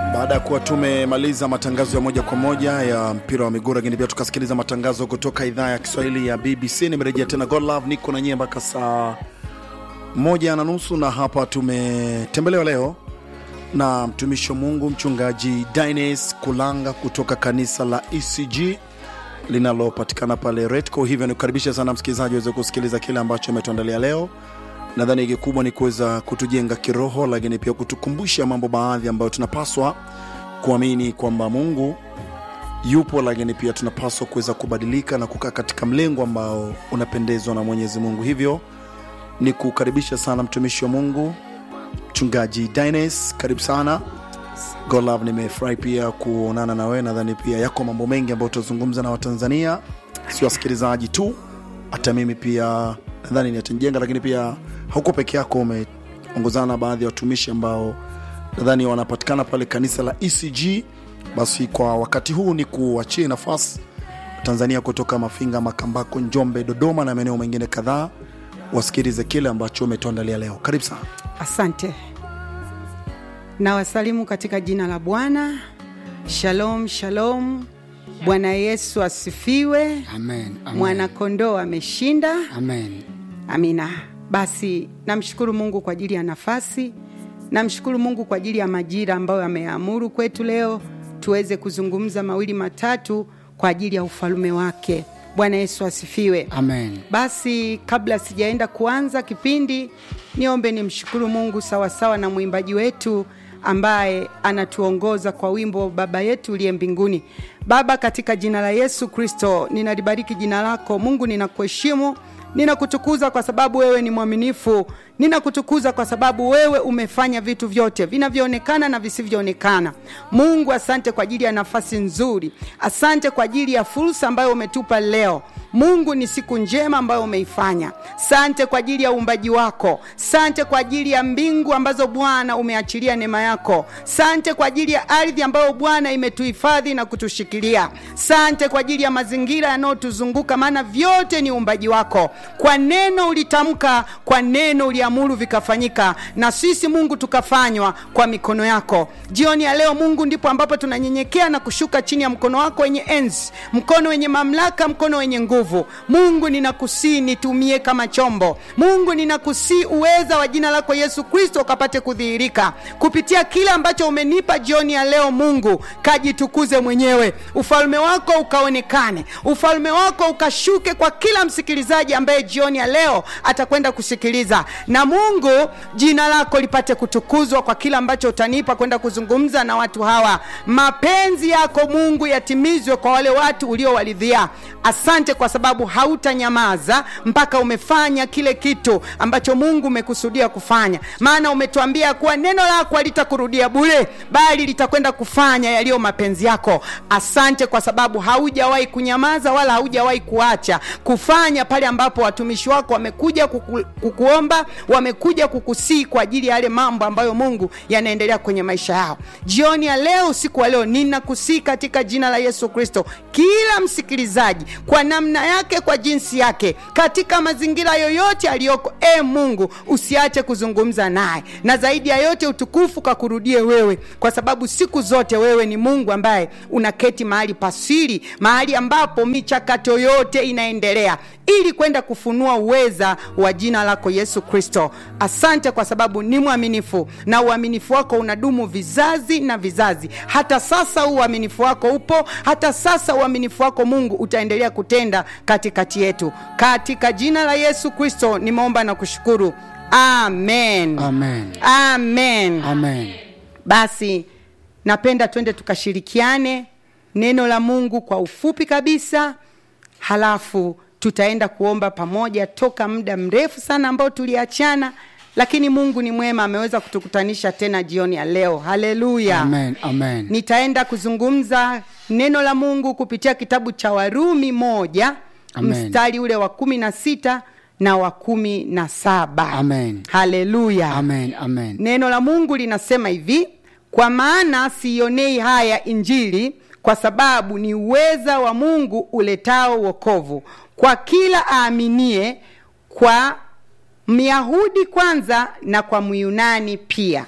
baada ya kuwa tumemaliza matangazo ya moja kwa moja ya mpira wa miguu lakini pia tukasikiliza matangazo kutoka idhaa ya kiswahili ya bbc nimerejea tena God Love, niko na nyie mpaka saa moja na nusu na hapa tumetembelewa leo na mtumishi wa mungu mchungaji dines kulanga kutoka kanisa la ecg linalopatikana pale retco hivyo nikukaribisha sana msikilizaji aweze kusikiliza kile ambacho ametuandalia leo nadhani kikubwa ni kuweza kutujenga kiroho lakini pia kutukumbusha mambo baadhi ambayo tunapaswa kuamini kwamba mungu yupo lakini pia tunapaswa kuweza kubadilika na kukaa katika mlengo ambao unapendezwa na mwenyezi mungu hivyo ni kukaribisha sana mtumishi wa mungu mchungaji dines karibu sana golove nimefurahi pia kuonana na wewe nadhani pia yako mambo mengi ambayo tutazungumza na watanzania si wasikilizaji tu hata mimi pia nadhani nitanijenga lakini pia hauko peke yako umeongozana na baadhi ya watumishi ambao nadhani wanapatikana pale kanisa la ecg basi kwa wakati huu ni kuachie nafasi tanzania kutoka mafinga makambako njombe dodoma na maeneo mengine kadhaa wasikilize kile ambacho umetuandalia leo karibu sana Asante na wasalimu katika jina la Bwana. Shalom, shalom. Bwana Yesu asifiwe. Amen. Amen. Mwanakondoo ameshinda. Amen. Amina. Basi namshukuru Mungu kwa ajili ya nafasi, namshukuru Mungu kwa ajili ya majira ambayo ameamuru kwetu leo tuweze kuzungumza mawili matatu kwa ajili ya ufalume wake. Bwana Yesu asifiwe. Amen. Basi kabla sijaenda kuanza kipindi, niombe nimshukuru Mungu sawasawa na mwimbaji wetu ambaye anatuongoza kwa wimbo Baba yetu uliye mbinguni. Baba, katika jina la Yesu Kristo, ninalibariki jina lako Mungu, ninakuheshimu ninakutukuza kwa sababu wewe ni mwaminifu ninakutukuza kwa sababu wewe umefanya vitu vyote vinavyoonekana na visivyoonekana mungu asante kwa ajili ya nafasi nzuri asante kwa ajili ya fursa ambayo umetupa leo mungu ni siku njema ambayo umeifanya sante kwa ajili ya uumbaji wako sante kwa ajili ya mbingu ambazo bwana umeachilia neema yako sante kwa ajili ya ardhi ambayo bwana imetuhifadhi na kutushikilia sante kwa ajili ya mazingira yanayotuzunguka maana vyote ni uumbaji wako kwa neno ulitamka kwa neno uliamuru vikafanyika na sisi mungu tukafanywa kwa mikono yako jioni ya leo mungu ndipo ambapo tunanyenyekea na kushuka chini ya mkono wako wenye enzi mkono wenye mamlaka mkono wenye nguvu mungu ninakusii nitumie kama chombo mungu ninakusii uweza wa jina lako yesu kristo ukapate kudhihirika kupitia kile ambacho umenipa jioni ya leo mungu kajitukuze mwenyewe ufalme wako ukaonekane ufalme wako ukashuke kwa kila msikilizaji ambaye jioni ya leo atakwenda kusikiliza na mungu jina lako lipate kutukuzwa kwa kile ambacho utanipa kwenda kuzungumza na watu hawa mapenzi yako mungu yatimizwe kwa wale watu uliowaridhia asante kwa sababu hautanyamaza mpaka umefanya kile kitu ambacho mungu umekusudia kufanya maana umetuambia kuwa neno lako halitakurudia bure bali litakwenda kufanya yaliyo mapenzi yako asante kwa sababu haujawahi kunyamaza wala haujawahi kuacha kufanya pale ambapo watumishi wako wamekuja kuku, kukuomba wamekuja kukusii kwa ajili ya yale mambo ambayo mungu yanaendelea kwenye maisha yao jioni ya leo usiku wa leo ninakusii katika jina la yesu kristo kila msikilizaji kwa namna yake kwa jinsi yake katika mazingira yoyote aliyoko e mungu usiache kuzungumza naye na zaidi ya yote utukufu kakurudie wewe kwa sababu siku zote wewe ni mungu ambaye unaketi mahali pasiri mahali ambapo michakato yote inaendelea ili kwenda kufunua uweza wa jina lako yesu kristo asante kwa sababu ni mwaminifu na uaminifu wako unadumu vizazi na vizazi hata sasa uaminifu wako upo hata sasa uaminifu wako mungu utaendelea kutenda katikati yetu katika jina la yesu kristo nimeomba na kushukuru amen Amen. amen Amen. basi napenda twende tukashirikiane neno la mungu kwa ufupi kabisa halafu tutaenda kuomba pamoja toka muda mrefu sana ambao tuliachana lakini mungu ni mwema ameweza kutukutanisha tena jioni ya leo haleluya Amen. Amen. nitaenda kuzungumza neno la mungu kupitia kitabu cha warumi moja Amen. mstari ule wa kumi na sita na wa kumi na saba Amen. haleluya Amen. Amen. neno la mungu linasema hivi kwa maana siionei haya injili kwa sababu ni uweza wa mungu uletao wokovu kwa kila aaminie kwa myahudi kwanza na kwa myunani pia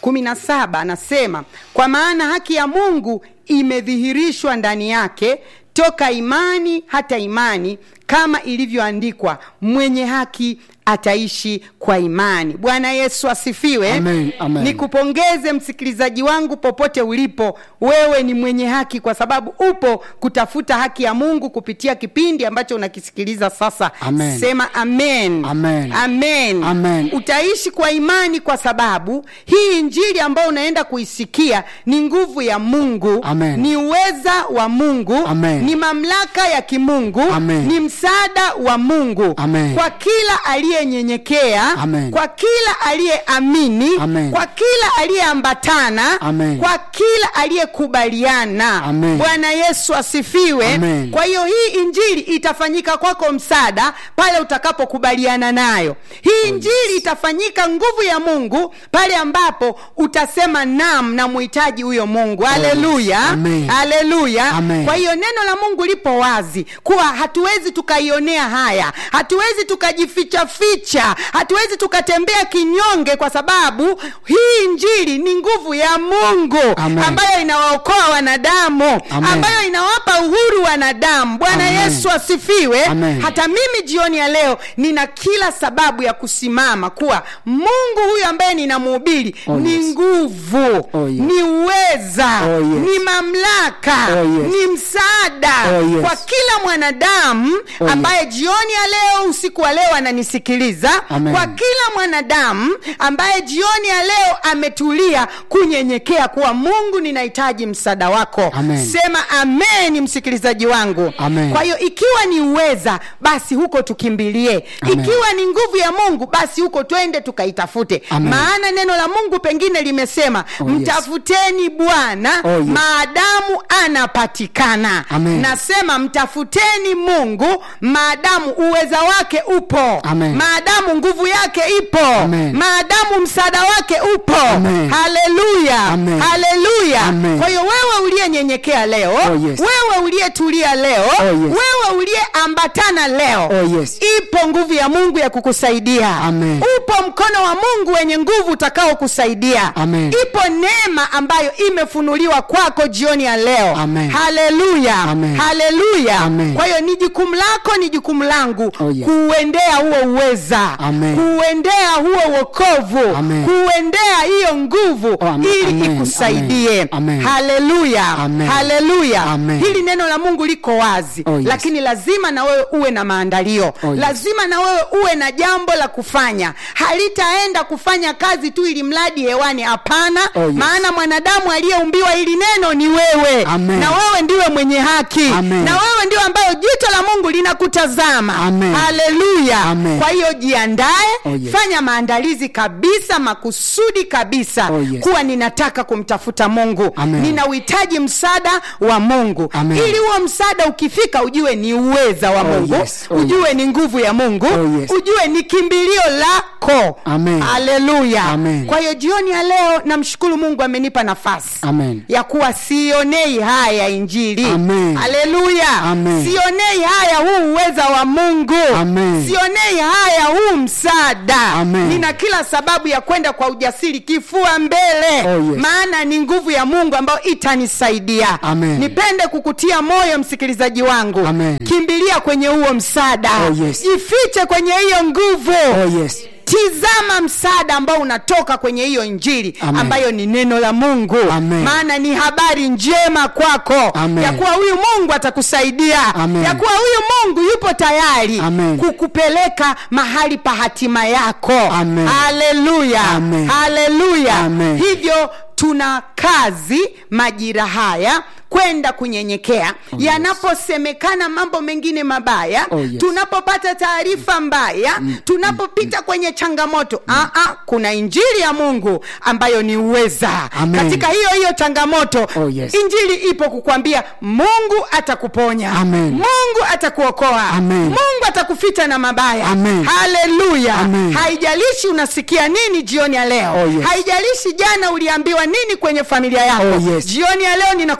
kumi na saba anasema kwa maana haki ya mungu imedhihirishwa ndani yake toka imani hata imani kama ilivyoandikwa mwenye haki ataishi kwa imani bwana yesu asifiwe Amen, amen. nikupongeze msikilizaji wangu popote ulipo wewe ni mwenye haki kwa sababu upo kutafuta haki ya mungu kupitia kipindi ambacho unakisikiliza sasa Amen. sema amen Amen. amen. Amen. utaishi kwa imani kwa sababu hii injili ambayo unaenda kuisikia ni nguvu ya mungu Amen. ni uweza wa mungu Amen. ni mamlaka ya kimungu Amen. ni msaada wa mungu Amen. kwa kila aliyenyenyekea Amen. kwa kila aliyeamini Amen. kwa kila aliyeambatana Amen. kwa kila aliyekubaliana Amen. bwana yesu asifiwe Amen. kwa hiyo hii injili itafanyika kwako msaada pale utakapokubaliana nayo hii injili itafanyika nguvu ya mungu pale ambapo utasema nam na muhitaji huyo mungu haleluya Amen. haleluya Amen. kwa hiyo neno la mungu lipo wazi kuwa hatuwezi tukaionea haya hatuwezi tukajificha ficha hatuwezi tukatembea kinyonge kwa sababu hii injili ni nguvu ya mungu Amen. ambayo inawaokoa wanadamu Amen. ambayo inawapa uhuru wanadamu bwana Amen. yesu asifiwe Amen. hata mimi jioni ya leo nina kila sababu ya kusimama kuwa mungu huyu ambaye ninamhubiri Oh, ni yes. nguvu Oh, yes. ni uweza Oh, yes. ni mamlaka Oh, yes. ni msaada Oh, yes. kwa kila mwanadamu Oh, ambaye jioni ya leo usiku wa leo ananisikiliza Amen. kwa kila mwanadamu ambaye jioni ya leo ametulia kunyenyekea kuwa mungu ninahitaji msaada wako Amen. sema amen msikilizaji wangu Amen. kwa hiyo ikiwa ni uweza basi huko tukimbilie Amen. ikiwa ni nguvu ya mungu basi huko twende tukaitafute Amen. maana neno la mungu pengine limesema Oh, yes. mtafuteni bwana Oh, yes. maadamu anapatikana Amen. nasema mtafuteni mungu maadamu uweza wake upo Amen. maadamu nguvu yake ipo Amen. maadamu msaada wake upo Amen. haleluya Amen. haleluya Amen. kwa hiyo wewe uliyenyenyekea leo Oh, yes. wewe uliyetulia leo Oh, yes. wewe uliyeambatana leo Oh, yes. ipo nguvu ya mungu ya kukusaidia Amen. upo mkono wa mungu wenye nguvu utakaokusaidia Amen. ipo neema ambayo imefunuliwa kwako jioni ya leo Amen. haleluya Amen. haleluya Amen. kwa hiyo ni jukumu lako ni jukumu langu Oh, yes. kuuendea huo uweza Amen. kuuendea huo wokovu Amen. kuuendea hiyo nguvu Oh, amen. ili Amen. ikusaidie Amen. Amen. haleluya Amen. haleluya Amen. hili neno la mungu liko wazi Oh, yes. lakini lazima na wewe uwe na maandalio Oh, yes. lazima na wewe uwe na jambo la kufanya halitaenda kufanya kazi tu ili mradi hewani hapana Oh, yes. maana mwanadamu aliyeumbiwa hili neno ni wewe Amen. na wewe ndiwe mwenye haki Amen. na wewe ndio ambayo jicho la mungu linakutazama Amen. haleluya Amen. kwa hiyo jiandae Oh, yes. fanya maandalizi kabisa makusudi kabisa Oh, yes. kuwa ninataka kumtafuta mungu Amen. nina uhitaji msaada wa mungu Amen. ili huo msaada ukifika ujue ni uweza wa Oh, mungu yes. Oh, ujue ni nguvu ya mungu Oh, yes. ujue ni kimbilio lako Amen. haleluya Amen. kwa hiyo jioni ya leo namshukuru mungu amenipa nafasi Amen. ya kuwa sionei haya injili Amen. haleluya Amen. sionei haya huu uweza wa mungu Amen. sionei haya huu msaada Amen. nina kila sababu ya kwenda kwa ujasiri kifua mbele Oh, yes. maana ni nguvu ya mungu ambayo itanisaidia Amen. nipende kukutia moyo msikilizaji wangu Amen. kimbilia kwenye huo msaada Oh, yes. jifiche kwenye hiyo nguvu Oh, yes. tizama msaada ambao unatoka kwenye hiyo injili Amen. ambayo ni neno la mungu Amen. maana ni habari njema kwako Amen. ya kuwa huyu mungu atakusaidia Amen. ya kuwa huyu mungu yupo tayari Amen. kukupeleka mahali pa hatima yako Amen. haleluya Amen. haleluya Amen. hivyo tuna kazi majira haya kwenda kunyenyekea Oh, yes. yanaposemekana mambo mengine mabaya Oh, yes. tunapopata taarifa mbaya tunapopita kwenye changamoto ah, ah, kuna injili ya mungu ambayo ni uweza Amen. katika hiyo hiyo changamoto Oh, yes. injili ipo kukwambia mungu atakuponya Amen. mungu atakuokoa Amen. mungu atakufita na mabaya Amen. haleluya Amen. haijalishi unasikia nini jioni ya leo Oh, yes. haijalishi jana uliambiwa nini kwenye familia yako Oh, yes. jioni ya leo ninakuletea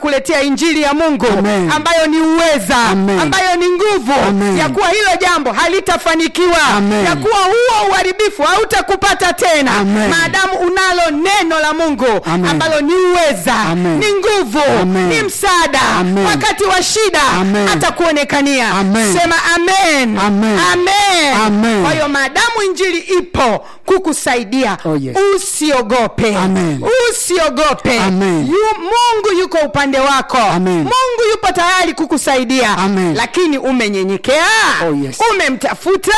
injili ya mungu Amen. ambayo ni uweza Amen. ambayo ni nguvu Amen. ya kuwa hilo jambo halitafanikiwa Amen. ya kuwa huo uharibifu hautakupata tena Amen. maadamu unalo neno la mungu Amen. ambalo ni uweza Amen. ni nguvu Amen. ni msaada Amen. wakati wa shida Amen. atakuonekania Amen. sema amen Amen. amen. Amen. kwa hiyo maadamu injili ipo kukusaidia Oh, yes. usiogope Amen. usiogope Amen. Yu, mungu yuko upande wako Amen. mungu yupo tayari kukusaidia Amen. lakini umenyenyekea Oh, yes. umemtafuta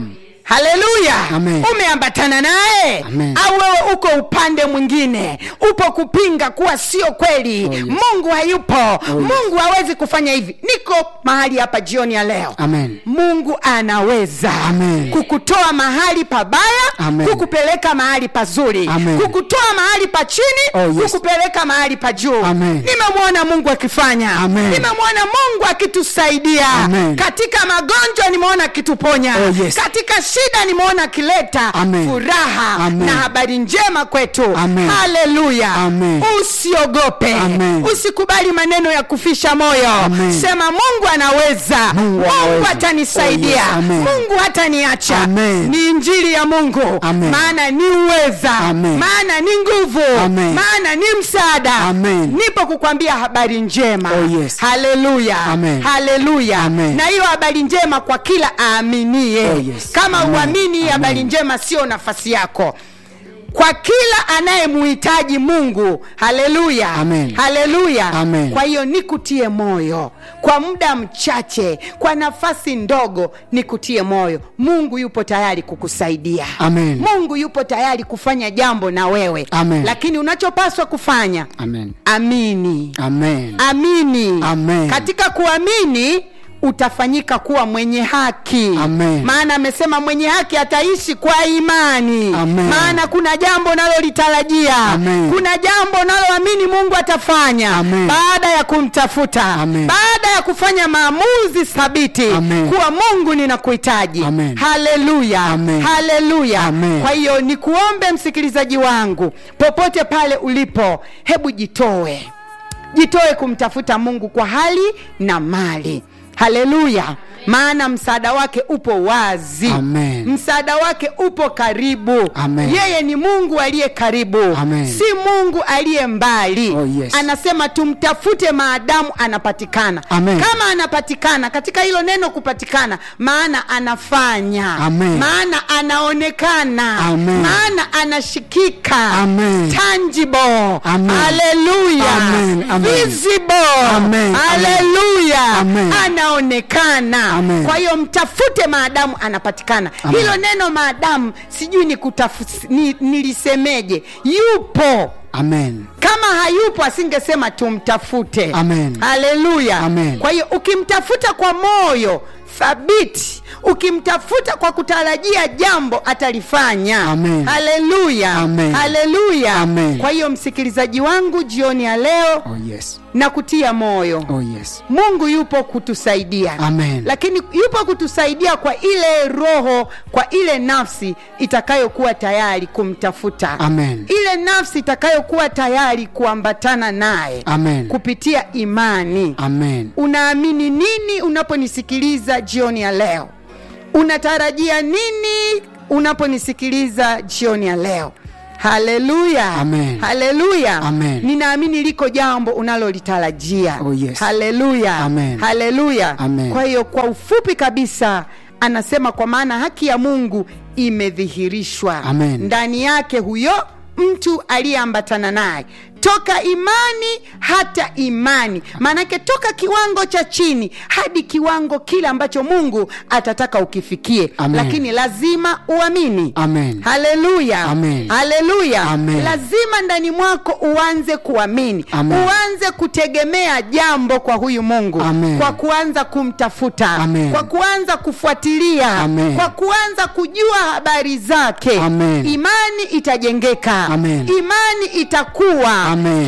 haleluya Amen. umeambatana naye Amen. au wewe uko upande mwingine upo kupinga kuwa sio kweli Oh, yes. mungu hayupo mungu hawezi kufanya hivi niko mahali hapa jioni ya leo Amen. mungu anaweza Amen. kukutoa mahali pabaya Amen. kukupeleka mahali pazuri Amen. kukutoa mahali pa chini Oh, yes. kukupeleka mahali pa juu Amen. nimemwona mungu akifanya Amen. nimemwona mungu akitusaidia Amen. katika magonjwa nimeona akituponya Oh, yes. katika shida nimeona akileta Amen. furaha Amen. na habari njema kwetu Amen. haleluya Amen. usiogope Amen. usikubali maneno ya kufisha moyo Amen. sema mungu anaweza Mungu anaweza. atanisaidia Oh, yes. Amen. mungu hataniacha Amen. ni injili ya mungu Amen. maana ni uweza Amen. maana ni nguvu Amen. maana ni msaada Amen. nipo kukwambia habari njema Oh, yes. haleluya Amen. haleluya Amen. na hiyo habari njema kwa kila aaminie Oh, yes. kama Amen. uamini hii habari Amen. njema sio nafasi yako kwa kila anayemuhitaji mungu haleluya Amen. haleluya Amen. kwa hiyo nikutie moyo kwa muda mchache kwa nafasi ndogo nikutie moyo mungu yupo tayari kukusaidia Amen. mungu yupo tayari kufanya jambo na wewe Amen. lakini unachopaswa kufanya Amen. amini Amen. amini Amen. katika kuamini utafanyika kuwa mwenye haki Amen. maana amesema mwenye haki ataishi kwa imani Amen. maana kuna jambo nalolitarajia Amen. kuna jambo naloamini mungu atafanya Amen. baada ya kumtafuta Amen. baada ya kufanya maamuzi thabiti Amen. kuwa mungu ninakuhitaji Amen. haleluya Amen. haleluya Amen. kwa hiyo nikuombe msikilizaji wangu popote pale ulipo hebu jitoe jitoe kumtafuta mungu kwa hali na mali haleluya maana msaada wake upo wazi Amen. msaada wake upo karibu Amen. yeye ni mungu aliye karibu Amen. si mungu aliye mbali Oh, yes. anasema tumtafute maadamu anapatikana Amen. kama anapatikana katika hilo neno kupatikana maana anafanya Amen. maana anaonekana Amen. maana anashikika Amen. tangible Amen. haleluya Amen. Amen. visible Amen. haleluya Amen. anaonekana Amen. kwa hiyo mtafute maadamu anapatikana Amen. hilo neno maadamu sijui ni kutafu- ni, nilisemeje yupo Amen. kama hayupo asingesema tumtafute Amen. haleluya Amen. kwa hiyo ukimtafuta kwa moyo thabiti ukimtafuta kwa kutarajia jambo atalifanya Amen. haleluya Amen. haleluya Amen. kwa hiyo msikilizaji wangu jioni ya leo Oh yes. na kutia moyo Oh yes. mungu yupo kutusaidia Amen. lakini yupo kutusaidia kwa ile roho kwa ile nafsi itakayokuwa tayari kumtafuta Amen. ile nafsi itakayokuwa tayari kuambatana naye Amen. kupitia imani Amen. unaamini nini unaponisikiliza jioni ya leo unatarajia nini unaponisikiliza jioni ya leo haleluya Amen. haleluya Amen. ninaamini liko jambo unalolitarajia Oh, yes. haleluya Amen. haleluya Amen. kwa hiyo kwa ufupi kabisa anasema kwa maana haki ya mungu imedhihirishwa Amen. ndani yake huyo mtu aliyeambatana naye toka imani hata imani maanake toka kiwango cha chini hadi kiwango kile ambacho mungu atataka ukifikie Amen. lakini lazima uamini Amen. haleluya Amen. haleluya Amen. lazima ndani mwako uanze kuamini Amen. uanze kutegemea jambo kwa huyu mungu Amen. kwa kuanza kumtafuta Amen. kwa kuanza kufuatilia Amen. kwa kuanza kujua habari zake Amen. imani itajengeka Amen. imani itakuwa Amen. kiwango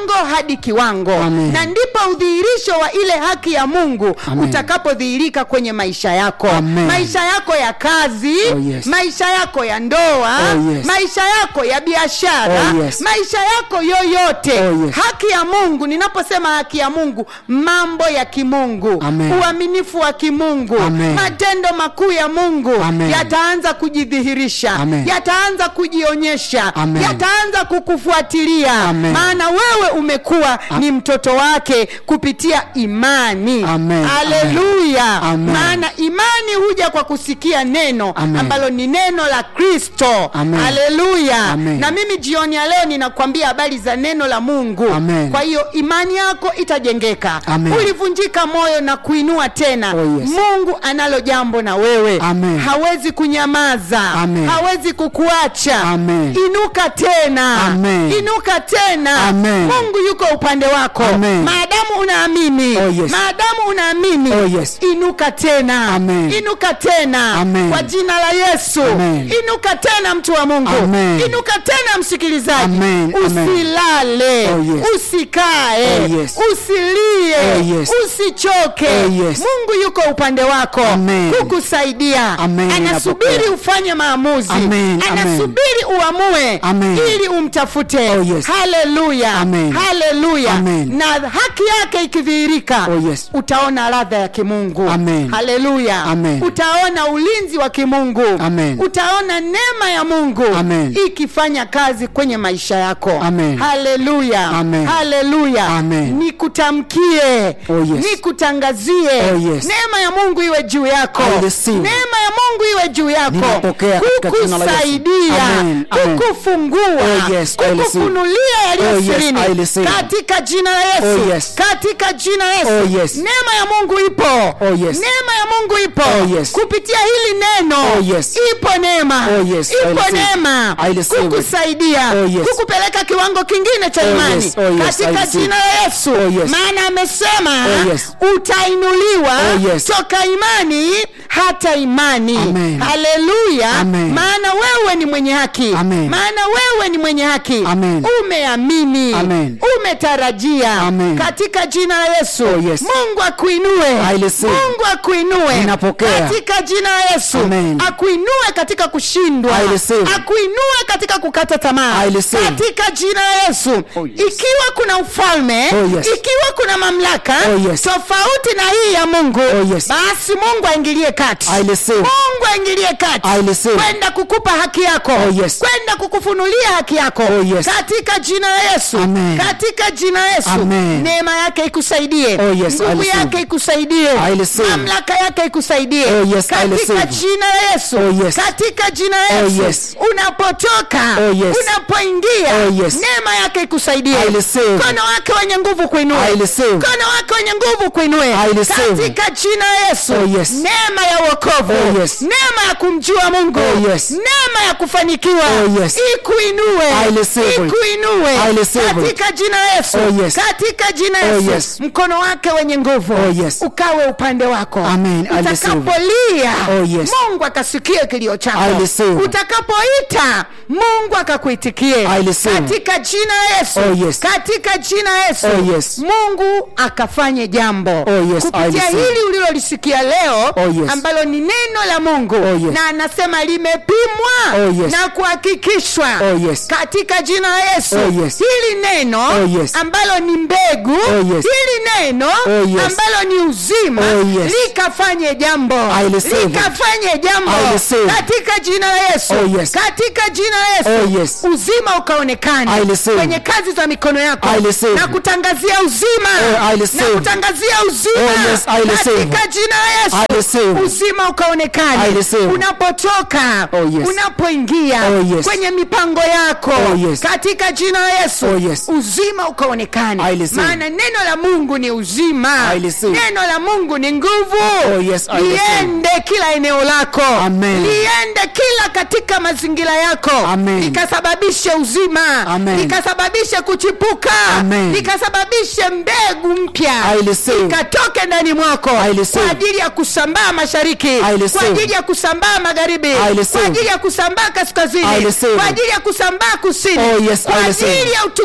kiwango hadi kiwango Amen. na ndipo udhihirisho wa ile haki ya mungu Amen. utakapodhihirika kwenye maisha yako Amen. maisha yako ya kazi Oh, yes. maisha yako ya ndoa Oh, yes. maisha yako ya biashara Oh, yes. maisha yako yoyote Oh, yes. haki ya mungu ninaposema haki ya mungu mambo ya kimungu Amen. uaminifu wa kimungu Amen. matendo makuu ya mungu Amen. yataanza kujidhihirisha Amen. yataanza kujionyesha Amen. yataanza kukufuatilia Amen. maana wewe umekuwa ni mtoto wake kupitia imani Amen. haleluya Amen. maana imani huja kwa kusikia neno Amen. ambalo ni neno la kristo Amen. haleluya Amen. na mimi jioni ya leo ninakwambia habari za neno la mungu Amen. kwa hiyo imani yako itajengeka Amen. ulivunjika moyo na kuinua tena Oh, yes. mungu analo jambo na wewe Amen. hawezi kunyamaza Amen. hawezi kukuacha Amen. inuka tena Amen. inuka tena Amen. mungu yuko upande wako Amen. maadamu unaamini Oh, yes. maadamu unaamini Oh, yes. inuka tena Amen. inuka tena Amen. kwa jina la yesu Amen. inuka tena mtu wa mungu Amen. inuka tena msikilizaji Amen. Amen. usilale Oh, yes. usikae Oh, yes. usilie Oh, yes. usichoke Oh, yes. mungu yuko upande wako Amen. kukusaidia Amen. anasubiri Ninapokea. ufanye maamuzi Amen. anasubiri uamue Amen. ili umtafute Oh, yes. haleluya Amen. haleluya Amen. na haki yake ikidhihirika Oh, yes. utaona ladha ya kimungu Amen. haleluya Amen. utaona ulinzi wa kimungu Amen. utaona neema ya mungu Amen. ikifanya kazi kwenye maisha yako Amen. haleluya Amen. haleluya Amen. nikutamkie Oh, yes. nikutangazie Oh, yes. neema ya mungu iwe juu yako I receive. neema ya mungu iwe juu yako Ninapokea katika jina la Yesu. kukusaidia Amen. Amen. kukufungua Oh, yes, I receive. kukufunulia yaliyo Oh, yes, sirini I receive. katika jina la yesu Oh, yes. katika jina la yesu Oh, yes. neema ya mungu ipo Oh, yes. neema ya mungu ipo Oh, yes. kupitia hili neno Oh, yes. ipo neema Oh, yes, I ipo receive. neema I receive it. kukusaidia Oh, yes. kukupeleka kiwango kingine cha Oh, imani yes. Oh, yes, I katika receive. jina la yesu Oh, yes. maana amesema Oh, yes. utainuliwa Oh, yes. toka imani hata imani Amen. haleluya Amen. maana wewe ni mwenye haki Amen. maana wewe ni mwenye haki Amen. umeamini Amen. umetarajia Amen. katika jina la yesu Oh, yes. mungu akuinue I receive. mungu akuinue Ninapokea. katika jina la yesu Amen. akuinue katika kushindwa I receive. akuinue katika kukata tamaa I receive. katika jina la yesu Oh, yes. ikiwa kuna ufalme Oh, yes. ikiwa kuna mamlaka Oh, yes. tofauti na hii ya mungu Oh, yes. basi mungu aingilie kati I receive. mungu aingilie kati I receive. kwenda kukupa haki yako Oh, yes. kwenda kukufunulia haki yako Oh, yes. katika jina la yesu Amen. katika jina la yesu Amen. neema yake ikusaidie Oh, yes, I nguvu receive. yake ikusaidie I receive. mamlaka yake ikusaidie Oh, yes, I katika receive. jina la yesu Oh, yes. katika jina la Oh, yesu yes. unapotoka Oh, yes. unapoingia Oh, yes. neema yake ikusaidie I receive. mkono wake wenye nguvu kuinue I receive. mkono wake wenye nguvu kuinue I receive. katika jina la yesu Oh, yes. neema ya uokovu Oh, yes. neema ya kumjua mungu Oh, yes. neema ya kufanikiwa Oh, yes. ikuinue I receive it. ikuinue I receive it. katika jina la yesu Oh, yes. katika jina la Oh, yesu yes. mkono wake wenye nguvu Oh, yes. ukawe upande wako Amen. I receive. utakapolia Oh, yes. mungu akasikie kilio I chako receive. utakapoita mungu akakuitikie I receive. katika jina la yesu Oh, yes. katika jina la yesu Oh, yes. mungu akafanye jambo Oh, yes, I kupitia receive. hili ulilolisikia leo Oh, yes. ambalo ni neno la mungu Oh, yes. na anasema limepimwa Oh, yes. na kuhakikishwa Oh, yes. katika jina la yesu Oh, yes. hili neno Oh, yes. ambalo ni mbegu Oh, yes. hili neno Oh, yes. ambalo ni uzima Oh, yes. likafanye jambo I receive it. likafanye jambo I receive. katika jina la yesu Oh, yes. katika jina la yesu Oh, yes. uzima ukaonekana I receive. kwenye kazi za mikono yako I receive. na kutangazia uzima Oh, I na receive. kutangazia uzima Oh, yes, I receive. katika jina la I yesu receive. uzima ukaonekana I receive. unapotoka Oh, yes. unapoingia Oh, yes. kwenye mipango yako Oh, yes. katika jina la yesu Oh, yes. uzima ukaonekana I receive. maana neno la mungu ni uzima I receive. neno la mungu ni nguvu Oh, yes, I receive. liende kila eneo lako Amen. liende kila katika mazingira yako Amen. likasababishe uzima Amen. likasababishe kuchipuka Amen. likasababishe mbegu mpya I receive. ikatoke ndani mwako I receive. kwa ajili ya kusambaa mashariki I receive. kwa ajili ya kusambaa magharibi I receive. kwa ajili ya kusambaa I kaskazini receive. kwa ajili ya kusambaa kusini Oh, yes, I kwa receive. ajili ya utukufu wa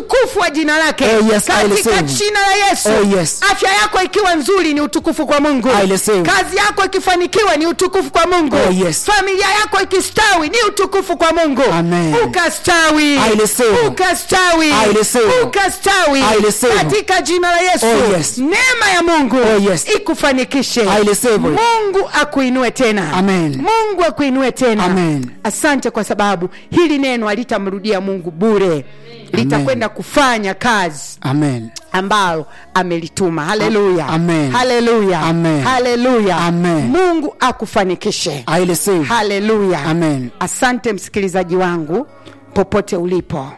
kwa jina lake Oh, yes, I katika receive. jina la yesu Oh, yes. afya yako ikiwa nzuri ni utukufu kwa mungu I receive. kazi yako ikifanikiwa ni utukufu kwa mungu Oh, yes. familia yako ikistawi ni utukufu kwa mungu Amen. ukastawi I receive. ukastawi I receive. ukastawi I receive. katika jina la yesu Oh, yes. neema ya mungu Oh, yes. ikufanikishe I receive. mungu akuinue tena Amen. mungu akuinue tena Amen. asante kwa sababu hili neno alitamrudia mungu bure litakwenda kufanya kazi Amen. ambalo amelituma haleluya Amen. haleluya Amen. haleluya Amen. mungu akufanikishe I receive. haleluya Amen. asante msikilizaji wangu popote ulipo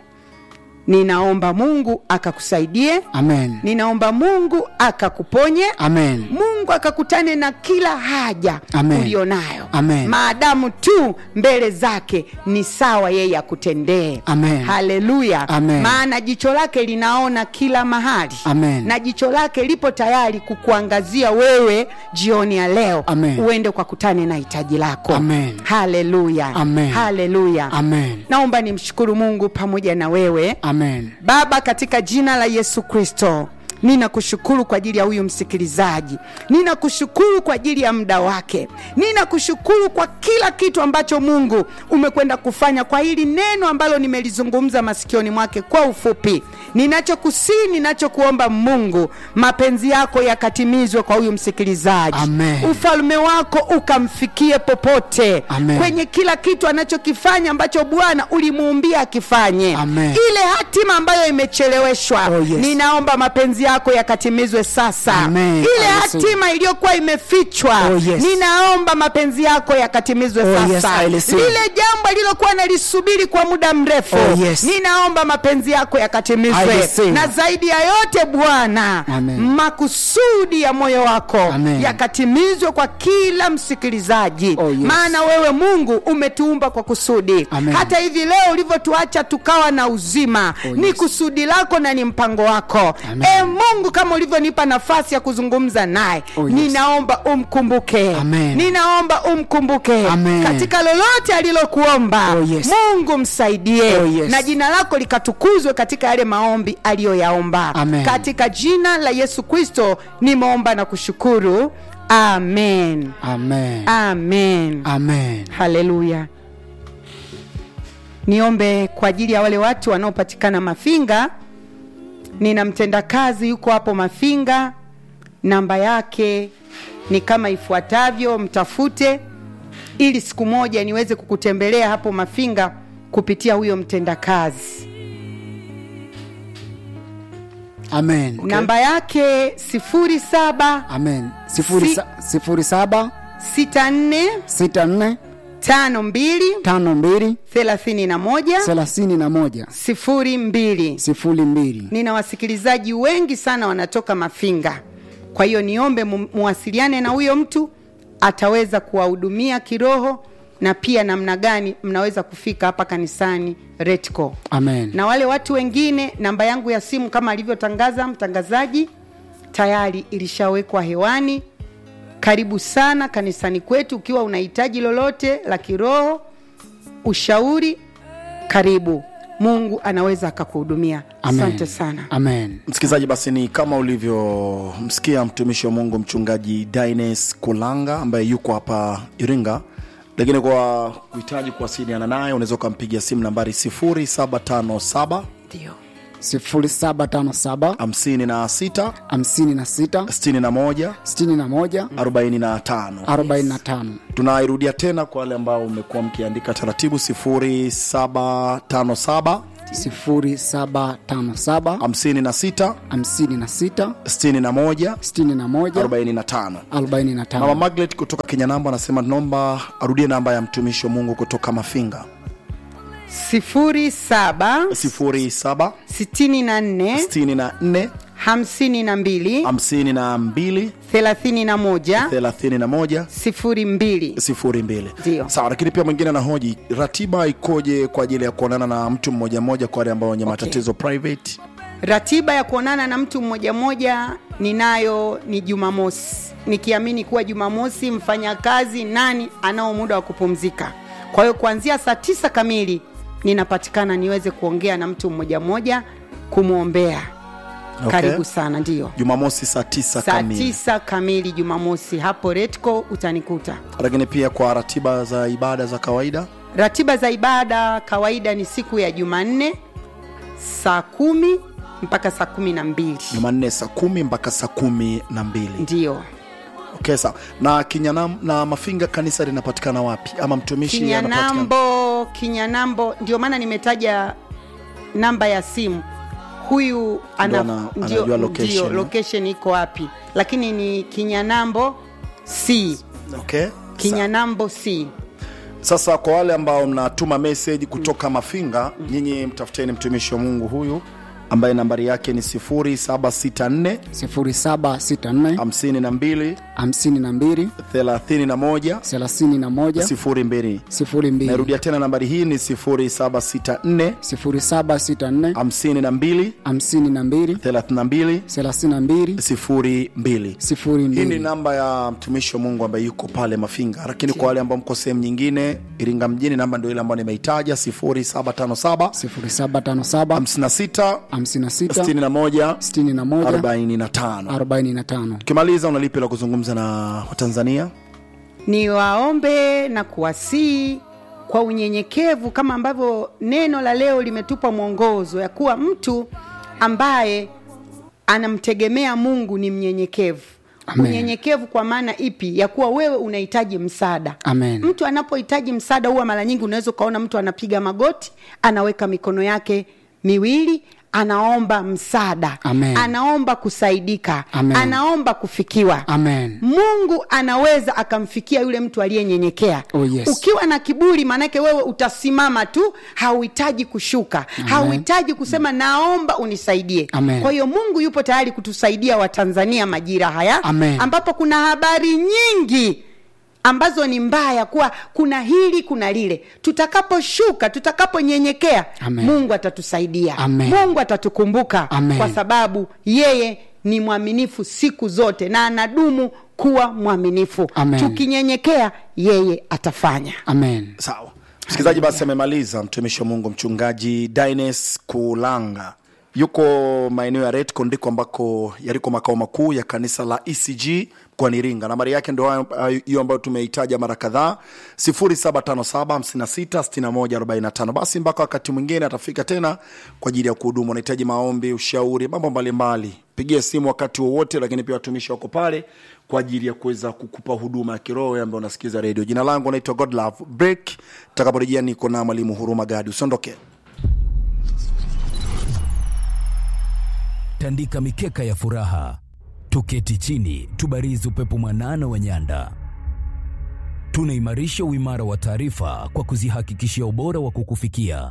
ninaomba mungu akakusaidie Amen. ninaomba mungu akakuponye Amen. mungu akakutane na kila haja Amen. ulionayo Amen. maadamu tu mbele zake ni sawa yeye akutendee Amen. haleluya Amen. maana jicho lake linaona kila mahali Amen. na jicho lake lipo tayari kukuangazia wewe jioni ya leo Amen. uende ukakutane na hitaji lako Amen. haleluya Amen. haleluya Amen. naomba nimshukuru mungu pamoja na wewe Amen. baba katika jina la yesu kristo ninakushukuru kwa ajili ya huyu msikilizaji ninakushukuru kwa ajili ya muda wake ninakushukuru kwa kila kitu ambacho mungu umekwenda kufanya kwa hili neno ambalo nimelizungumza masikioni mwake kwa ufupi ninachokusii ninachokuomba mungu mapenzi yako yakatimizwe kwa huyu msikilizaji Amen. ufalme wako ukamfikie popote Amen. kwenye kila kitu anachokifanya ambacho bwana ulimuumbia akifanye Amen. ile hatima ambayo imecheleweshwa Oh, yes. ninaomba mapenzi yako yakatimizwe sasa Amen. ile I receive. hatima iliyokuwa imefichwa Oh, yes. ninaomba mapenzi yako yakatimizwe Oh, sasa yes, I receive. lile jambo alilokuwa nalisubiri kwa muda mrefu Oh, yes. ninaomba mapenzi yako I yakatimizwe receive. na zaidi ya yote bwana Amen. makusudi ya moyo wako Amen. yakatimizwe kwa kila msikilizaji Oh, yes. maana wewe mungu umetuumba kwa kusudi Amen. hata hivi leo ulivyotuacha tukawa na uzima Oh, ni yes. kusudi lako na ni mpango wako Amen. e mungu kama ulivyonipa nafasi ya kuzungumza naye Oh, yes. ninaomba umkumbuke Amen. ninaomba umkumbuke Amen. katika lolote alilokuomba Oh, yes. mungu msaidie Oh, yes. na jina lako likatukuzwe katika yale maombi aliyoyaomba Amen. katika jina la yesu kristo nimeomba na kushukuru amen Amen. amen Amen. haleluya niombe kwa ajili ya wale watu wanaopatikana mafinga nina mtendakazi yuko hapo mafinga namba yake ni kama ifuatavyo mtafute ili siku moja niweze kukutembelea hapo mafinga kupitia huyo mtendakazi Amen. namba yake 07 Amen. Sifuri Si- sa- sifuri saba 64 sita nne 52 tano mbili 31 thelathini na moja 02 sifuri mbili. nina wasikilizaji wengi sana wanatoka mafinga kwa hiyo niombe mu- muwasiliane na huyo mtu ataweza kuwahudumia kiroho na pia namna gani mnaweza kufika hapa kanisani retco Amen. na wale watu wengine namba yangu ya simu kama alivyotangaza mtangazaji tayari ilishawekwa hewani karibu sana kanisani kwetu ukiwa unahitaji lolote la kiroho ushauri karibu mungu anaweza akakuhudumia Amen. asante sana Amen. msikilizaji basi ni kama ulivyomsikia mtumishi wa mungu mchungaji dines kulanga ambaye yuko hapa iringa lakini kwa kuhitaji kuwasiliana naye unaweza ukampigia simu nambari 757 ndio sifuri saba tano saba 56 hamsini na sita 61 sitini na moja 45 arobaini na tano tunairudia tena kwa wale ambao umekuwa mkiandika taratibu 0757 sifuri saba tano saba 56 hamsini na sita 61 sitini na moja 45 arobaini na mama tano maglet kutoka kenya namba anasema naomba arudie namba ya mtumishi wa mungu kutoka mafinga sifuri saba 07 sitini na nne 64 hamsini na mbili 52 thelathini na moja 31 sifuri mbili sifuri mbili Ndio. sawa lakini pia mwingine anahoji ratiba ikoje kwa ajili ya kuonana na mtu mmoja mmoja kwa wale ambao wenye Okay. matatizo private ratiba ya kuonana na mtu mmoja mmoja ninayo ni jumamosi nikiamini kuwa jumamosi mfanyakazi nani anao muda wa kupumzika kwa hiyo kuanzia saa tisa kamili ninapatikana niweze kuongea na mtu mmoja mmoja kumwombea Okay. karibu sana ndio jumamosi saa tisa saa kamili tisa kamili jumamosi hapo retco utanikuta lakini pia kwa ratiba za ibada za kawaida ratiba za ibada kawaida ni siku ya jumanne saa kumi mpaka saa kumi na mbili jumanne saa kumi mpaka saa kumi na mbili ndio okay, sawa na kinyanam na mafinga kanisa linapatikana wapi ama mtumishi anapatikana kinyanambo kinyanambo ndio maana nimetaja namba ya simu huyu ana, ana- ndio, anajua location, ndio, eh? location iko wapi lakini ni kinyanambo c okay. kinyanambo c sasa kwa wale ambao mnatuma message kutoka mafinga nyinyi mtafuteni mtumishi wa mungu huyu ambaye nambari yake ni 0764 0764 52 52 31 31 02 02 nairudia tena nambari hii ni 0764 0764 52 52 32 32 02 hii ni 02 namba ya mtumishi wa mungu ambaye yuko pale mafinga lakini kwa wale ambao mko sehemu nyingine iringa mjini namba ndio ile ambayo nimeitaja 0757 0757 56 56 61 61 45 45 ukimaliza unalipi la kuzungumza na watanzania ni waombe na kuwasii kwa unyenyekevu kama ambavyo neno la leo limetupa mwongozo ya kuwa mtu ambaye anamtegemea mungu ni mnyenyekevu Amen. unyenyekevu kwa maana ipi ya kuwa wewe unahitaji msaada Amen. mtu anapohitaji msaada huwa mara nyingi unaweza ukaona mtu anapiga magoti anaweka mikono yake miwili anaomba msaada Amen. anaomba kusaidika Amen. anaomba kufikiwa Amen. mungu anaweza akamfikia yule mtu aliyenyenyekea Oh, yes. ukiwa na kiburi maanake wewe utasimama tu hauhitaji kushuka hauhitaji kusema naomba unisaidie Amen. kwa hiyo mungu yupo tayari kutusaidia watanzania majira haya Amen. ambapo kuna habari nyingi ambazo ni mbaya kuwa kuna hili kuna lile tutakaposhuka tutakaponyenyekea Amen. mungu atatusaidia Amen. mungu atatukumbuka Amen. kwa sababu yeye ni mwaminifu siku zote na anadumu kuwa mwaminifu Amen. tukinyenyekea yeye atafanya Amen. sawa msikilizaji basi amemaliza mtumishi wa mungu mchungaji dines kulanga yuko maeneo ya retco ndiko ambako yaliko makao makuu ya kanisa la ecg mkoani iringa nambari yake ndo hayo- hayo- hiyo ambayo tumeitaja mara kadhaa 0757566145 basi mpaka wakati mwingine atafika tena kwa ajili ya kuhudumu unahitaji maombi ushauri mambo mbalimbali pigie simu wakati wowote lakini pia watumishi wako pale kwa ajili ya kuweza kukupa huduma ya kiroho wewe ambaye unasikiza redio jina langu naitwa godlove break takaporejea niko na mwalimu huruma gadi usiondoke tandika mikeka ya furaha, tuketi chini, tubarizi upepo mwanana wa nyanda. Tunaimarisha uimara wa taarifa kwa kuzihakikishia ubora wa kukufikia.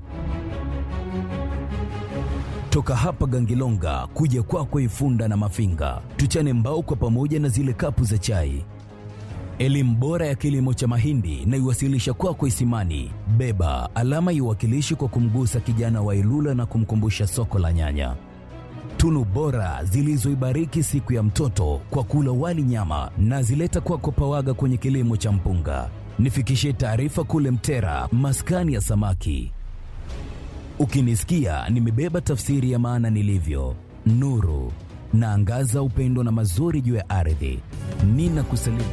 Toka hapa Gangilonga kuja kwako Ifunda na Mafinga, tuchane mbao kwa pamoja na zile kapu za chai. Elimu bora ya kilimo cha mahindi na iwasilisha kwako Isimani. Beba alama iwakilishi kwa kumgusa kijana wa Ilula na kumkumbusha soko la nyanya tunu bora zilizoibariki siku ya mtoto kwa kula wali nyama na zileta kwako pawaga kwenye kilimo cha mpunga. Nifikishie taarifa kule Mtera, maskani ya samaki. Ukinisikia nimebeba tafsiri ya maana nilivyo, nuru naangaza upendo na mazuri juu ya ardhi. Nina kusalimu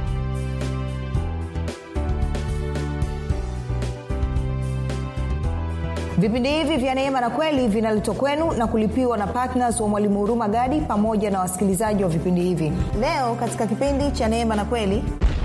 vipindi hivi vya neema na kweli vinaletwa kwenu na kulipiwa na ptns wa mwalimu huruma gadi pamoja na wasikilizaji wa vipindi hivi leo katika kipindi cha neema na kweli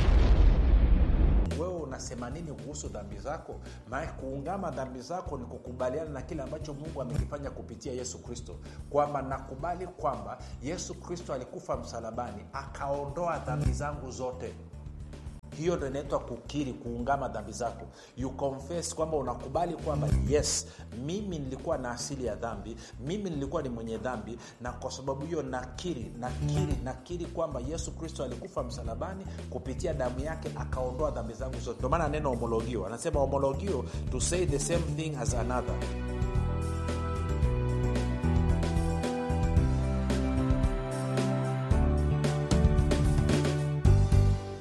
wewe unasema nini kuhusu dhambi zako maana kuungama dhambi zako ni kukubaliana na kile ambacho mungu amekifanya kupitia yesu kristo kwamba nakubali kwamba yesu kristo alikufa msalabani akaondoa dhambi zangu zote hiyo ndo inaitwa kukiri kuungama dhambi zako you confess kwamba unakubali kwamba yes mimi nilikuwa na asili ya dhambi mimi nilikuwa ni mwenye dhambi na kwa sababu hiyo nakiri nakiri nakiri kwamba yesu kristo alikufa msalabani kupitia damu yake akaondoa dhambi zangu zote ndio maana neno homologio anasema homologio to say the same thing as another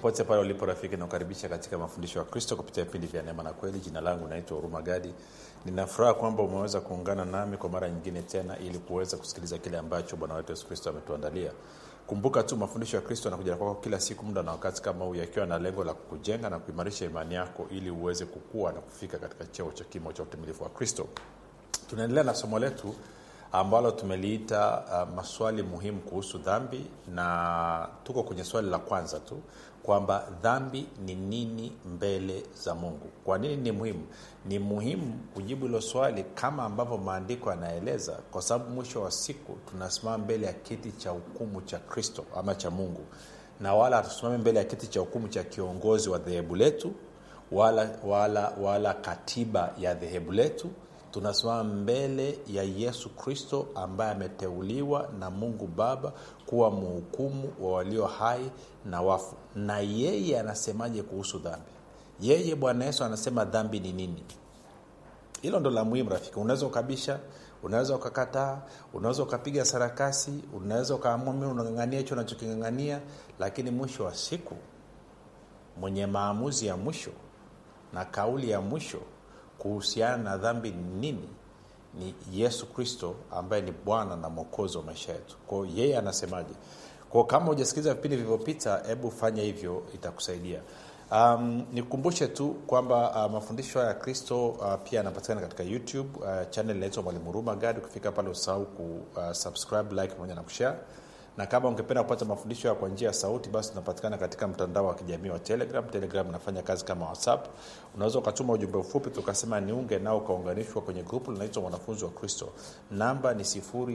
popote pale ulipo rafiki nakukaribisha katika mafundisho ya kristo kupitia vipindi vya neema na kweli jina langu naitwa huruma gadi ninafuraha kwamba umeweza kuungana nami kwa mara nyingine tena ili kuweza kusikiliza kile ambacho bwana wetu yesu kristo ametuandalia kumbuka tu mafundisho ya kristo yanakuja kwako kila siku muda na wakati kama huu yakiwa na lengo la kukujenga na kuimarisha imani yako ili uweze kukua na kufika katika cheo cha kimo cha utimilifu wa kristo tunaendelea na somo letu ambalo tumeliita uh, maswali muhimu kuhusu dhambi na tuko kwenye swali la kwanza tu kwamba dhambi ni nini mbele za mungu kwa nini ni muhimu ni muhimu kujibu hilo swali kama ambavyo maandiko yanaeleza kwa sababu mwisho wa siku tunasimama mbele ya kiti cha hukumu cha kristo ama cha mungu na wala hatusimame mbele ya kiti cha hukumu cha kiongozi wa dhehebu letu wala, wala, wala katiba ya dhehebu letu tunasimama mbele ya yesu kristo ambaye ameteuliwa na mungu baba kuwa mhukumu wa walio hai na wafu na yeye anasemaje kuhusu dhambi yeye bwana yesu anasema dhambi ni nini hilo ndo la muhimu rafiki unaweza ukabisha unaweza ukakataa unaweza ukapiga sarakasi unaweza ukaamua mi unang'ang'ania hicho unachoking'ang'ania lakini mwisho wa siku mwenye maamuzi ya mwisho na kauli ya mwisho kuhusiana na dhambi ni nini ni yesu kristo ambaye ni bwana na mwokozi wa maisha yetu kwao yeye anasemaje kwao kama hujasikiliza vipindi vilivyopita hebu fanya hivyo itakusaidia um, nikukumbushe tu kwamba uh, mafundisho ya kristo uh, pia yanapatikana katika youtube uh, channel inaitwa mwalimu ruma gadi ukifika pale usahau ku uh, subscribe like pamoja na kushare na kama ungependa kupata mafundisho ya kwa njia ya sauti basi tunapatikana katika mtandao wa kijamii wa telegram telegram inafanya kazi kama whatsapp unaweza ukatuma ujumbe mfupi tukasema niunge nao ukaunganishwa kwenye grupu linaitwa mwanafunzi wa kristo namba ni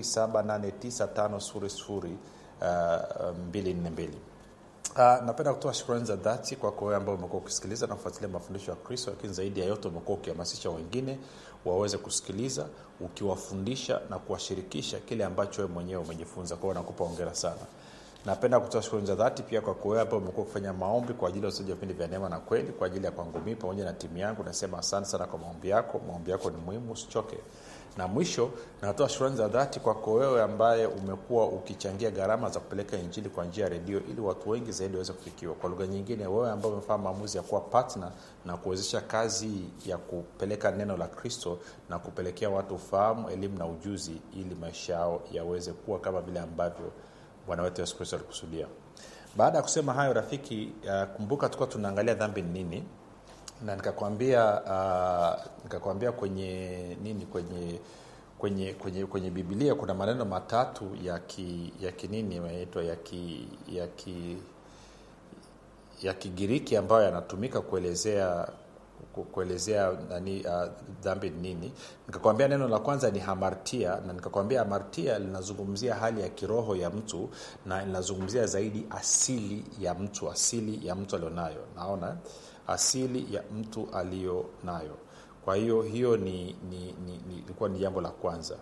7895242 Uh, napenda kutoa shukrani za dhati kwako wewe ambao umekuwa ukisikiliza na kufuatilia mafundisho ya kristo lakini zaidi ya yote umekuwa ukihamasisha wengine waweze kusikiliza ukiwafundisha na kuwashirikisha kile ambacho wewe mwenyewe umejifunza kwao nakupa ongera sana napenda kutoa shukrani za dhati pia kwako wewe ambao umekuwa ukifanya maombi kwa ajili ya usaji wa vipindi vya neema na kweli kwa ajili ya kwangu mii pamoja na timu yangu nasema asante sana kwa maombi yako maombi yako ni muhimu usichoke na mwisho natoa shukrani za dhati kwako wewe ambaye umekuwa ukichangia gharama za kupeleka injili kwa njia ya redio ili watu wengi zaidi waweze kufikiwa kwa lugha nyingine wewe ambao umefanya maamuzi ya kuwa patna na kuwezesha kazi ya kupeleka neno la kristo na kupelekea watu ufahamu elimu na ujuzi ili maisha yao yaweze kuwa kama vile ambavyo bwana wetu yesu kristo alikusudia baada ya kusema hayo rafiki uh, kumbuka tukuwa tunaangalia dhambi ni nini na nikakwambia uh, nikakwambia kwenye nini kwenye kwenye kwenye kwenye bibilia kuna maneno matatu ya ki ya kinini yanaitwa ya ki ya ki ya kigiriki ambayo yanatumika kuelezea kuelezea nani uh, dhambi ni nini nikakwambia neno la kwanza ni hamartia na nikakwambia hamartia linazungumzia hali ya kiroho ya mtu na linazungumzia zaidi asili ya mtu asili ya mtu alionayo naona asili ya mtu aliyo nayo kwa hiyo hiyo ni ilikuwa ni, ni, ni jambo la kwanza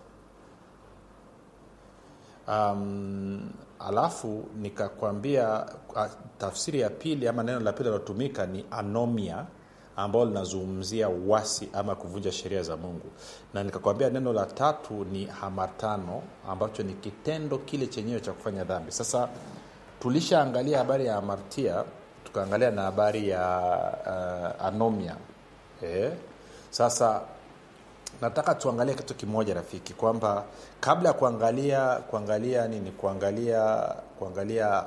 um, alafu nikakwambia uh, tafsiri ya pili ama neno la pili linalotumika ni anomia ambalo linazungumzia uwasi ama kuvunja sheria za mungu na nikakwambia neno la tatu ni hamatano ambacho ni kitendo kile chenyewe cha kufanya dhambi sasa tulishaangalia habari ya hamartia tukaangalia na habari ya uh, anomia eh? sasa nataka tuangalie kitu kimoja rafiki kwamba kabla ya kuangalia kuangalia nini kuangalia kuangalia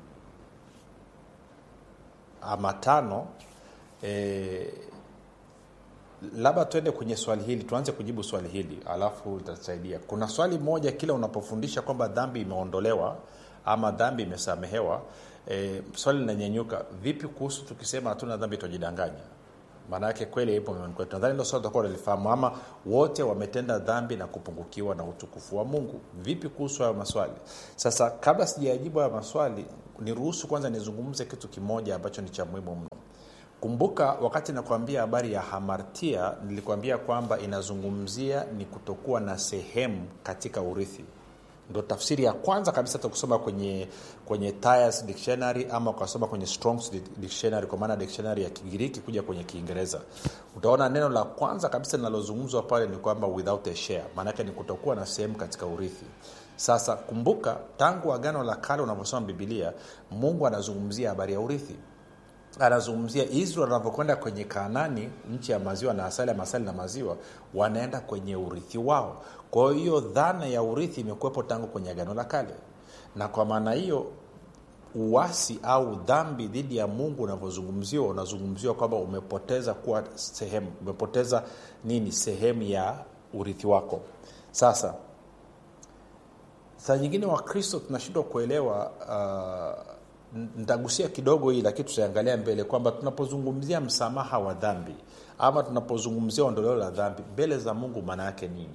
amatano e, labda tuende kwenye swali hili tuanze kujibu swali hili alafu itatusaidia kuna swali moja kila unapofundisha kwamba dhambi imeondolewa ama dhambi imesamehewa e, swali linanyenyuka vipi kuhusu tukisema hatuna dhambi tutajidanganya maana yake kweli ipo mioyoni kwetu nadhani ndo swali utakuwa unalifahamu ama wote wametenda dhambi na kupungukiwa na utukufu wa mungu vipi kuhusu hayo maswali sasa kabla sijayajibu hayo maswali niruhusu kwanza nizungumze kitu kimoja ambacho ni cha muhimu mno kumbuka wakati nakwambia habari ya hamartia nilikwambia kwamba inazungumzia ni kutokuwa na sehemu katika urithi ndo tafsiri ya kwanza kabisa takusoma kwenye kwenye Tyers dictionary ama ukasoma kwenye Strong's dictionary kwa maana dictionary ya kigiriki kuja kwenye kiingereza utaona neno la kwanza kabisa linalozungumzwa pale ni kwamba without a share maanake ni kutokuwa na sehemu katika urithi sasa kumbuka tangu agano la kale unavyosoma bibilia mungu anazungumzia habari ya urithi anazungumzia israel wanavyokwenda kwenye kanani nchi ya maziwa na asali ya masali na maziwa wanaenda kwenye urithi wao kwa hiyo dhana ya urithi imekuwepo tangu kwenye agano la kale na kwa maana hiyo uasi au dhambi dhidi ya mungu unavyozungumziwa unazungumziwa kwamba umepoteza kuwa sehemu umepoteza nini sehemu ya urithi wako sasa saa nyingine wakristo tunashindwa kuelewa uh, nitagusia kidogo hii lakini tutaangalia mbele kwamba tunapozungumzia msamaha wa dhambi ama tunapozungumzia ondoleo la dhambi mbele za mungu maana yake nini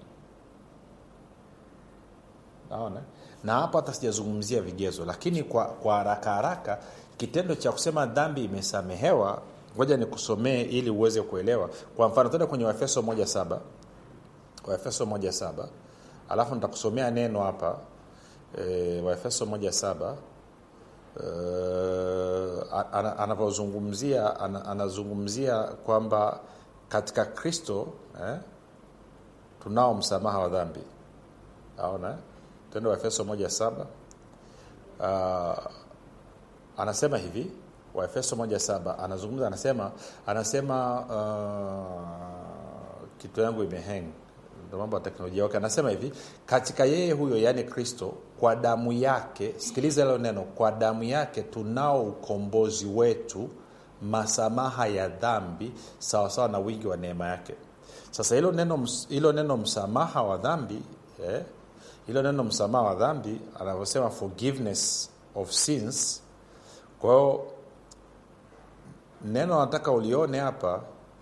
naona na hapa hata sijazungumzia vigezo lakini kwa, kwa haraka haraka kitendo cha kusema dhambi imesamehewa ngoja nikusomee ili uweze kuelewa kwa mfano tuende kwenye waefeso moja saba waefeso moja saba alafu nitakusomea neno hapa e, waefeso moja saba uh, anavyozungumzia ana, anazungumzia kwamba katika kristo eh, tunao msamaha wa dhambi aona tendo wa efeso moja saba uh, anasema hivi waefeso moja saba anazungumza anasema anasema uh, kitu yangu imeheng ndo mambo ya teknolojia okay. anasema hivi katika yeye huyo yaani kristo kwa damu yake sikiliza hilo neno kwa damu yake tunao ukombozi wetu masamaha ya dhambi sawasawa na wingi wa neema yake sasa hilo neno hilo neno msamaha wa dhambi eh, hilo neno msamaha wa dhambi anavyosema forgiveness of sins kwa hiyo neno nataka ulione hapa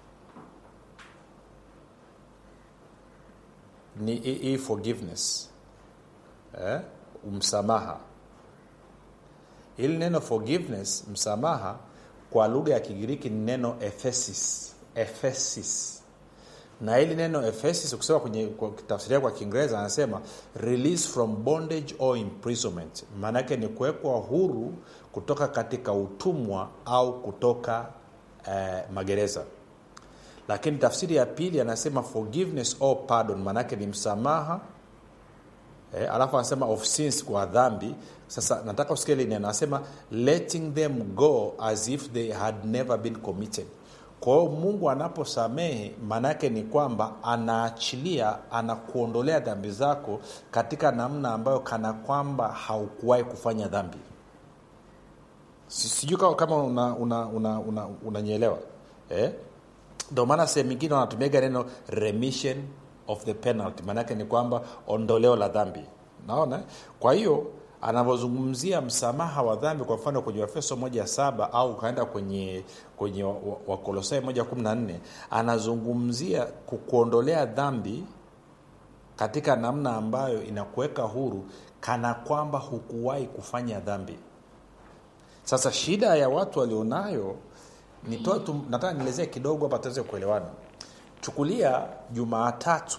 ni hii forgiveness eh? msamaha ili neno forgiveness msamaha kwa lugha ya kigiriki ni neno ephesis ephesis na hili neno ephesis ukisema kwenye tafsiria kwa kiingereza anasema release from bondage or imprisonment maanaake ni kuwekwa huru kutoka katika utumwa au kutoka eh, magereza lakini tafsiri ya pili anasema forgiveness or pardon maanaake ni msamaha eh, alafu anasema of sins kwa dhambi sasa nataka usikia hili neno anasema letting them go as if they had never been committed kwa hiyo mungu anaposamehe maanaake ni kwamba anaachilia anakuondolea dhambi zako katika namna ambayo kana kwamba haukuwahi kufanya dhambi sijui kama unanyelewa una, una, una, una eh? ndio maana sehemu ingine wanatumiaga neno remission of the penalty maanaake ni kwamba ondoleo la dhambi naona kwa hiyo anavyozungumzia msamaha wa dhambi kwa mfano kwenye wafeso moja saba au ukaenda kwenye kwenye wakolosai moja kumi na nne anazungumzia kukuondolea dhambi katika namna ambayo inakuweka huru kana kwamba hukuwahi kufanya dhambi sasa shida ya watu walionayo nitoa tu nataka nielezee kidogo hapa tuweze kuelewana chukulia jumaatatu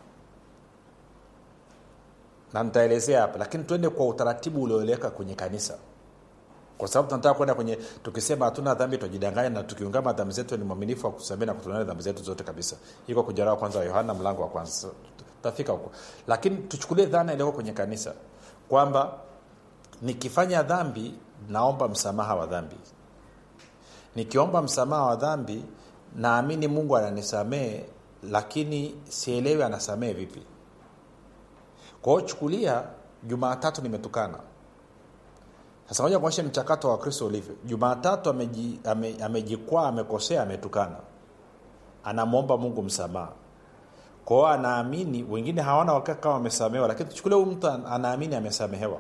na nitaelezea hapa lakini tuende kwa utaratibu ulioeleweka kwenye kanisa kwa sababu tunataka kwenda kwenye tukisema hatuna dhambi tujidanganya na tukiungama dhambi zetu ni mwaminifu wa kusamea na kutunana dhambi zetu zote kabisa iko kujarawa kwanza wa yohana mlango wa kwanza tutafika huko lakini tuchukulie dhana iliyoko kwenye kanisa kwamba nikifanya dhambi naomba msamaha wa dhambi nikiomba msamaha wa dhambi naamini mungu ananisamehe lakini sielewi anasamehe vipi kwa hiyo chukulia jumaatatu nimetukana sasa moja kuonyesha mchakato wa kristo ulivyo jumaatatu amejikwaa ame, ame amekosea ametukana anamwomba mungu msamaha kwao anaamini wengine hawana wakati kama wamesamehewa lakini tuchukulia huyu mtu anaamini amesamehewa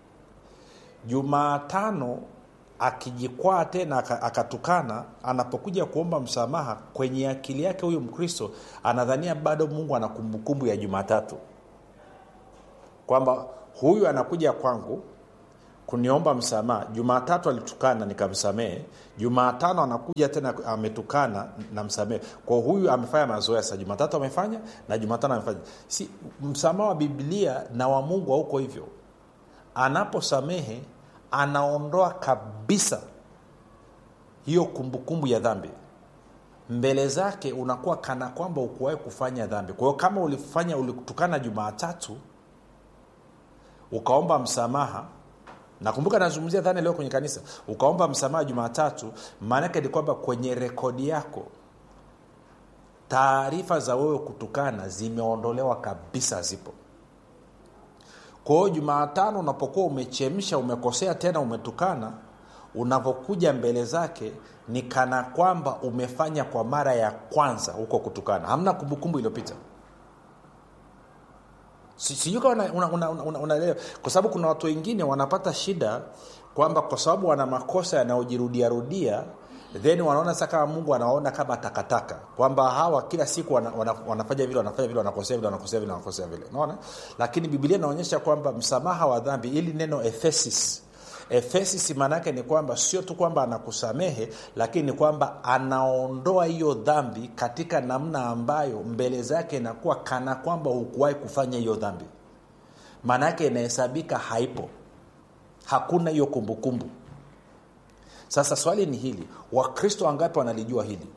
jumaatano akijikwaa tena akatukana anapokuja kuomba msamaha kwenye akili yake huyu mkristo anadhania bado mungu ana kumbukumbu ya jumatatu kwamba huyu anakuja kwangu kuniomba msamaha jumatatu alitukana nikamsamehe jumatano anakuja tena ametukana namsamehe kwa huyu amefanya mazoea sasa jumatatu amefanya na jumatano amefanya si msamaha wa biblia na wa mungu hauko hivyo anaposamehe anaondoa kabisa hiyo kumbukumbu ya dhambi mbele zake unakuwa kana kwamba ukuwahi kufanya dhambi kwa hiyo kama ulifanya ulitukana jumaatatu ukaomba msamaha nakumbuka nazungumzia dhana leo kwenye kanisa ukaomba msamaha jumatatu maanake ni kwamba kwenye rekodi yako taarifa za wewe kutukana zimeondolewa kabisa zipo kwa hiyo jumaatano unapokuwa umechemsha umekosea tena umetukana unavyokuja mbele zake ni kana kwamba umefanya kwa mara ya kwanza huko kutukana hamna kumbukumbu iliyopita sijui kama unaelewa una, una, una, una kwa sababu kuna watu wengine wanapata shida kwamba kwa sababu wana makosa yanayojirudiarudia then wanaona sasa kama mungu anaona kama takataka kwamba hawa kila siku wana, wana, wanafanya vile wanafanya vile wanakosea vile wanakosea vile wanakosea vile unaona lakini bibilia inaonyesha kwamba msamaha wa dhambi ili neno efesis efesis maanaake ni kwamba sio tu kwamba anakusamehe lakini ni kwamba anaondoa hiyo dhambi katika namna ambayo mbele zake inakuwa kana kwamba hukuwahi kufanya hiyo dhambi maana yake inahesabika haipo hakuna hiyo kumbukumbu sasa swali ni hili wakristo wangapi wanalijua hili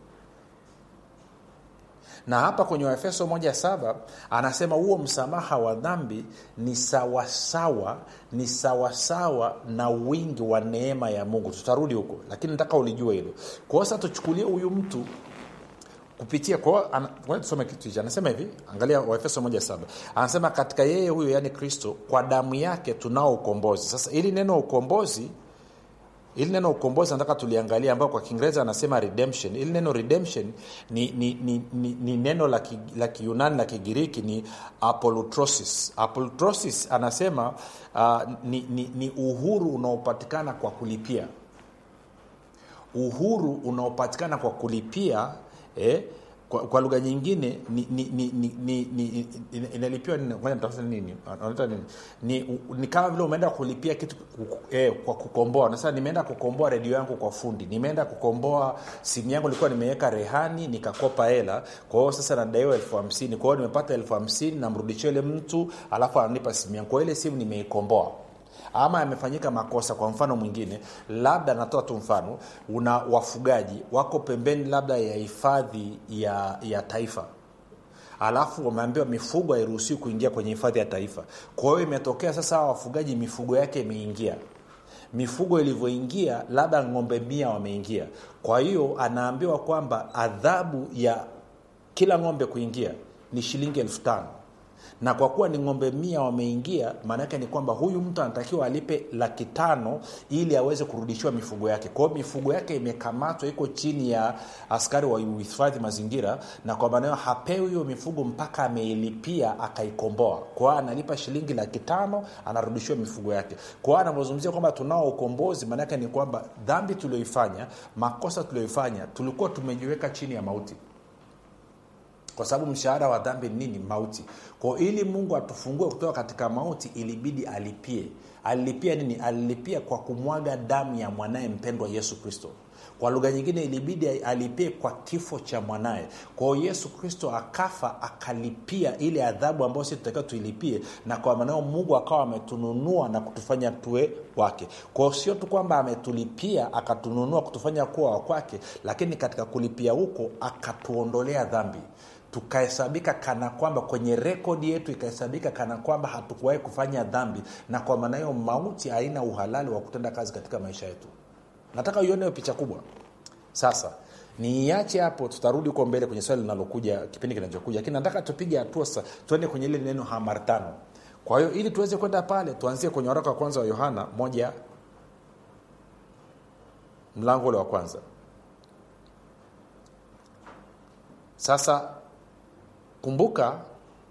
na hapa kwenye waefeso moja saba anasema huo msamaha wa dhambi ni sawasawa ni sawasawa na wingi wa neema ya mungu tutarudi huko lakini nataka ulijue hilo kwao sasa tuchukulie huyu mtu kupitia kwa tusome kitu hichi anasema hivi angalia waefeso moja saba anasema katika yeye huyo yaani kristo kwa damu yake tunao ukombozi sasa ili neno ukombozi ili neno ukombozi nataka tuliangalia ambayo kwa kiingereza anasema redemption ili neno redemption ni, ni, ni, ni, ni neno la, ki, la kiunani la kigiriki ni apolutrosis apolutrosis anasema uh, ni, ni, ni uhuru unaopatikana kwa kulipia uhuru unaopatikana kwa kulipia eh, kwa, kwa lugha nyingine ni, ni, ni, ni, ni, ni, inalipiwa nini anaita nini ni, ni kama vile umeenda kulipia kitu eh, kwa kukomboa sasa nimeenda kukomboa redio yangu kwa fundi nimeenda kukomboa simu yangu ilikuwa nimeweka rehani nikakopa hela kwa hiyo sasa nadaiwa elfu hamsini kwa hiyo nimepata elfu hamsini namrudishia ile mtu alafu ananipa simu yangu kwa ile simu nimeikomboa ama yamefanyika makosa kwa mfano mwingine labda natoa tu mfano una wafugaji wako pembeni labda ya hifadhi ya, ya taifa alafu wameambiwa mifugo hairuhusiwi kuingia kwenye hifadhi ya taifa kwa hiyo imetokea sasa hawa wafugaji mifugo yake imeingia mifugo ilivyoingia labda ng'ombe mia wameingia kwa hiyo anaambiwa kwamba adhabu ya kila ng'ombe kuingia ni shilingi elfu tano na kwa kuwa ni ng'ombe mia wameingia maanaake ni kwamba huyu mtu anatakiwa alipe laki tano ili aweze kurudishiwa mifugo yake kwa hiyo mifugo yake imekamatwa iko chini ya askari wa uhifadhi mazingira na kwa maana hiyo hapewi hiyo mifugo mpaka ameilipia akaikomboa kwa hiyo analipa shilingi laki tano anarudishiwa mifugo yake kwa hiyo anavyozungumzia kwamba tunao ukombozi maanaake ni kwamba dhambi tulioifanya makosa tulioifanya tulikuwa tumejiweka chini ya mauti kwa sababu mshahara wa dhambi ni nini mauti kwa ili mungu atufungue kutoka katika mauti ilibidi alipie alilipia nini alilipia kwa kumwaga damu ya mwanaye mpendwa yesu kristo kwa lugha nyingine ilibidi alipie kwa kifo cha mwanaye kwao yesu kristo akafa akalipia ile adhabu ambayo si tutakiwa tuilipie na kwa manao mungu akawa ametununua na kutufanya tuwe wake kwao sio tu kwamba ametulipia akatununua kutufanya kuwa wakwake lakini katika kulipia huko akatuondolea dhambi tukahesabika kana kwamba kwenye rekodi yetu ikahesabika kana kwamba hatukuwahi kufanya dhambi na kwa maana hiyo mauti haina uhalali wa kutenda kazi katika maisha yetu nataka uione hiyo picha kubwa sasa niiache hapo tutarudi huko mbele kwenye swali linalokuja kipindi kinachokuja lakini nataka tupige hatua sasa tuende kwenye ile neno hamartano kwa hiyo ili tuweze kwenda pale tuanzie kwenye waraka wa kwanza wa yohana moja mlango ule wa kwanza sasa kumbuka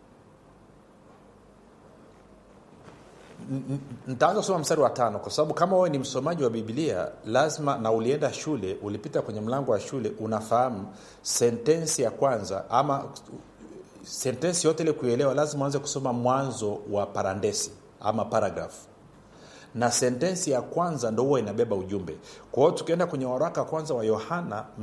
nitaanza kusoma mstari wa tano kwa sababu kama wewe ni msomaji wa biblia lazima na ulienda shule ulipita kwenye mlango wa shule unafahamu sentensi ya kwanza ama sentensi yote ile kuelewa lazima uanze kusoma mwanzo wa parandesi ama paragraph na sentensi ya kwanza ndo huwa inabeba ujumbe kwa hiyo tukienda kwenye waraka kwanza wa yohana